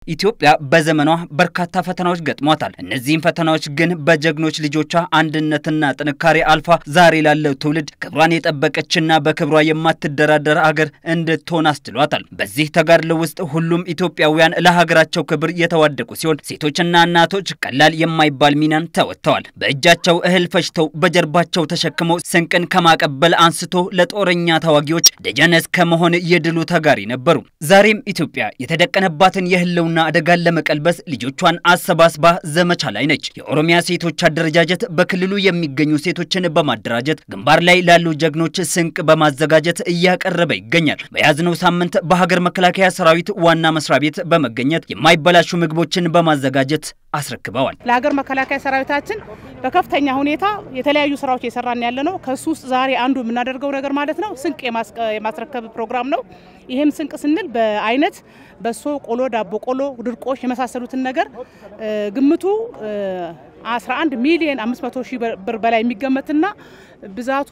ኢትዮጵያ በዘመኗ በርካታ ፈተናዎች ገጥሟታል። እነዚህም ፈተናዎች ግን በጀግኖች ልጆቿ አንድነትና ጥንካሬ አልፋ ዛሬ ላለው ትውልድ ክብሯን የጠበቀችና በክብሯ የማትደራደር አገር እንድትሆን አስችሏታል። በዚህ ተጋድሎ ውስጥ ሁሉም ኢትዮጵያውያን ለሀገራቸው ክብር የተዋደቁ ሲሆን ሴቶችና እናቶች ቀላል የማይባል ሚናን ተወጥተዋል። በእጃቸው እህል ፈጭተው በጀርባቸው ተሸክመው ስንቅን ከማቀበል አንስቶ ለጦረኛ ተዋጊዎች ደጀነስ ከመሆን የድሉ ተጋሪ ነበሩ። ዛሬም ኢትዮጵያ የተደቀነባትን የህልውና አደጋን ለመቀልበስ ልጆቿን አሰባስባ ዘመቻ ላይ ነች። የኦሮሚያ ሴቶች አደረጃጀት በክልሉ የሚገኙ ሴቶችን በማደራጀት ግንባር ላይ ላሉ ጀግኖች ስንቅ በማዘጋጀት እያቀረበ ይገኛል። በያዝነው ሳምንት በሀገር መከላከያ ሰራዊት ዋና መስሪያ ቤት በመገኘት የማይበላሹ ምግቦችን በማዘጋጀት አስረክበዋል። ለሀገር መከላከያ ሰራዊታችን በከፍተኛ ሁኔታ የተለያዩ ስራዎች የሰራን ያለ ነው። ከሱ ውስጥ ዛሬ አንዱ የምናደርገው ነገር ማለት ነው ስንቅ የማስረከብ ፕሮግራም ነው። ይህም ስንቅ ስንል በአይነት በሶ፣ ቆሎ፣ ዳቦ ቆሎ፣ ድርቆሽ የመሳሰሉትን ነገር ግምቱ 11 ሚሊዮን 500 ሺህ ብር በላይ የሚገመትና ብዛቱ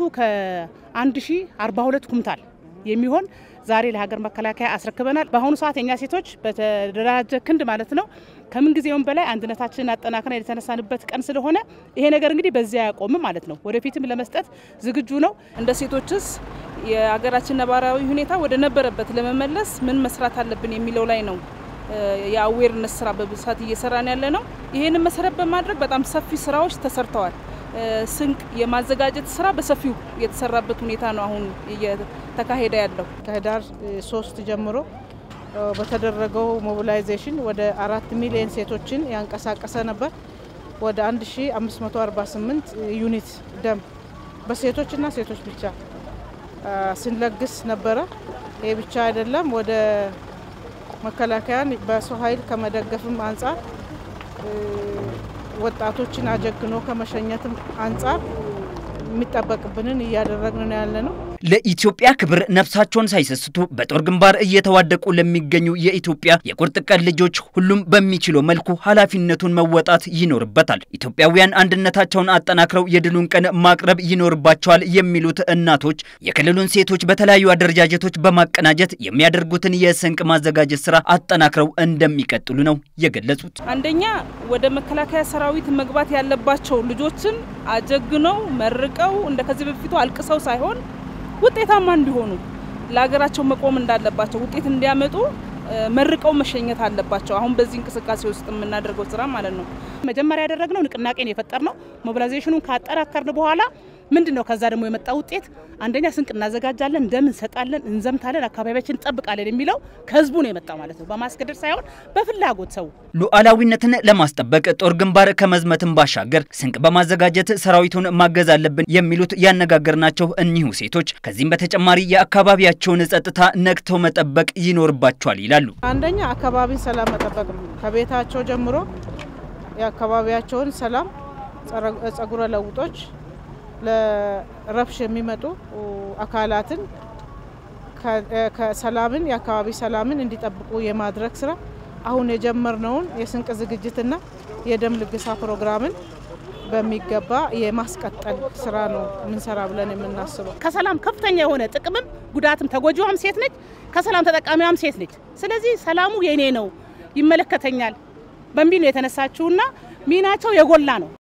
ከ1042 ኩንታል የሚሆን ዛሬ ለሀገር መከላከያ አስረክበናል። በአሁኑ ሰዓት የኛ ሴቶች በተደራጀ ክንድ ማለት ነው ከምን ጊዜውም በላይ አንድነታችንን አጠናክረን የተነሳንበት ቀን ስለሆነ ይሄ ነገር እንግዲህ በዚያ አያቆምም ማለት ነው። ወደፊትም ለመስጠት ዝግጁ ነው። እንደ ሴቶችስ የሀገራችን ነባራዊ ሁኔታ ወደ ነበረበት ለመመለስ ምን መስራት አለብን የሚለው ላይ ነው የአዌርነስ ስራ በብዛት እየሰራን ያለ ነው። ይህንን መሰረት በማድረግ በጣም ሰፊ ስራዎች ተሰርተዋል። ስንቅ የማዘጋጀት ስራ በሰፊው የተሰራበት ሁኔታ ነው አሁን እየተካሄደ ያለው። ከህዳር ሶስት ጀምሮ በተደረገው ሞቢላይዜሽን ወደ አራት ሚሊዮን ሴቶችን ያንቀሳቀሰ ነበር። ወደ 1548 ዩኒት ደም በሴቶችና ሴቶች ብቻ ስንለግስ ነበረ። ይህ ብቻ አይደለም። ወደ መከላከያን በሰው ኃይል ከመደገፍም አንጻር ወጣቶችን አጀግኖ ከመሸኘትም አንጻር የሚጠበቅብንን እያደረግን ነው ያለ ነው። ለኢትዮጵያ ክብር ነፍሳቸውን ሳይሰስቱ በጦር ግንባር እየተዋደቁ ለሚገኙ የኢትዮጵያ የቁርጥ ቀን ልጆች ሁሉም በሚችለው መልኩ ኃላፊነቱን መወጣት ይኖርበታል። ኢትዮጵያውያን አንድነታቸውን አጠናክረው የድሉን ቀን ማቅረብ ይኖርባቸዋል የሚሉት እናቶች የክልሉን ሴቶች በተለያዩ አደረጃጀቶች በማቀናጀት የሚያደርጉትን የስንቅ ማዘጋጀት ስራ አጠናክረው እንደሚቀጥሉ ነው የገለጹት። አንደኛ ወደ መከላከያ ሰራዊት መግባት ያለባቸው ልጆችን አጀግነው መርቀው እንደ ከዚህ በፊቱ አልቅሰው ሳይሆን ውጤታማ እንዲሆኑ ለሀገራቸው መቆም እንዳለባቸው ውጤት እንዲያመጡ መርቀው መሸኘት አለባቸው። አሁን በዚህ እንቅስቃሴ ውስጥ የምናደርገው ስራ ማለት ነው። መጀመሪያ ያደረግነው ንቅናቄን የፈጠር ነው። ሞቢላይዜሽኑን ካጠናከርን በኋላ ምንድን ነው ከዛ ደግሞ የመጣ ውጤት አንደኛ ስንቅ እናዘጋጃለን፣ ደም እንሰጣለን፣ እንዘምታለን፣ አካባቢያችን እንጠብቃለን የሚለው ከህዝቡ ነው የመጣው ማለት ነው። በማስገደድ ሳይሆን በፍላጎት ሰው ሉዓላዊነትን ለማስጠበቅ ጦር ግንባር ከመዝመትን ባሻገር ስንቅ በማዘጋጀት ሰራዊቱን ማገዝ አለብን የሚሉት ያነጋገርናቸው እኒሁ ሴቶች ከዚህም በተጨማሪ የአካባቢያቸውን ጸጥታ ነቅተው መጠበቅ ይኖርባቸዋል ይላሉ። አንደኛ አካባቢን ሰላም መጠበቅ ነው። ከቤታቸው ጀምሮ የአካባቢያቸውን ሰላም ጸጉረ ለውጦች ለረብሽ የሚመጡ አካላትን ከሰላምን የአካባቢ ሰላምን እንዲጠብቁ የማድረግ ስራ አሁን የጀመርነውን የስንቅ ዝግጅትና የደም ልገሳ ፕሮግራምን በሚገባ የማስቀጠል ስራ ነው የምንሰራ ብለን የምናስበው። ከሰላም ከፍተኛ የሆነ ጥቅምም ጉዳትም ተጎጂዋም ሴት ነች፣ ከሰላም ተጠቃሚዋም ሴት ነች። ስለዚህ ሰላሙ የኔ ነው ይመለከተኛል በሚል ነው የተነሳችውና ሚናቸው የጎላ ነው።